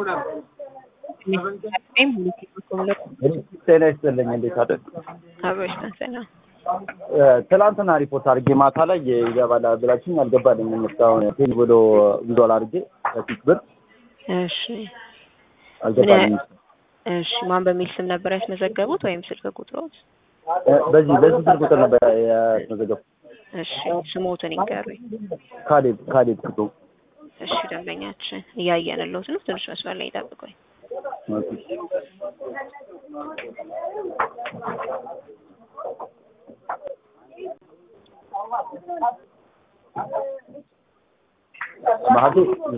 ጤና ይስጥልኝ። እንዴት አደርግ አብሮች ተንሰና ትላንትና ሪፖርት አድርጌ ማታ ላይ ይገባል ብላችኝ አልገባልኝም። እስካሁን ቴል ብሎ ጉዞል አድርጌ ከፊት ብር እሺ አልገባልኝም። እሺ ማን በሚል ስም ነበር ያስመዘገቡት ወይም ስልክ ቁጥሮት? በዚህ በዚህ ስልክ ቁጥር ነበር ያስመዘገቡ። እሺ ስሞትን ይንገሩኝ። ካሌብ ካሌብ ክቶ እሺ ደንበኛችን እያየንልዎት ነው። ትንሽ መስመር ላይ ይጠብቁኝ። ማህቴ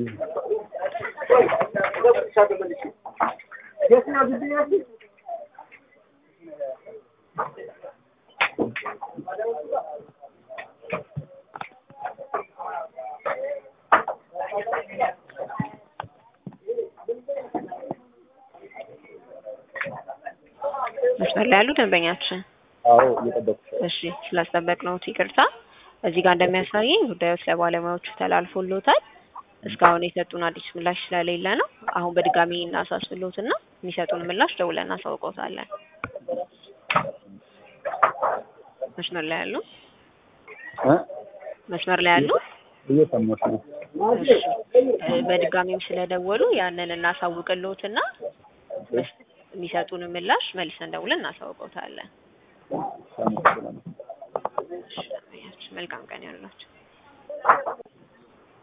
መስመር ላይ ያሉ ደንበኛችን አዎ እየጠበኩ እሺ ስላስጠበቅነዎት ይቅርታ። እዚህ ጋር እንደሚያሳየኝ ጉዳዮች ለባለሙያዎቹ ተላልፎሎታል። እስካሁን የሰጡን አዲስ ምላሽ ስለሌለ ነው። አሁን በድጋሚ እናሳስብሎትና የሚሰጡን ምላሽ ደውለን እናሳውቀውታለን። መስመር ላይ ያሉ እ መስመር ላይ ያሉ እየሰማሁሽ ነው። እሺ እ በድጋሚም ስለደወሉ ያንን እናሳውቅሎትና የሚሰጡን ምላሽ መልሰን ደውለን እናሳውቀውታለን። አመሰግናለሁ። እሺ መልካም ቀን ይሁንላችሁ።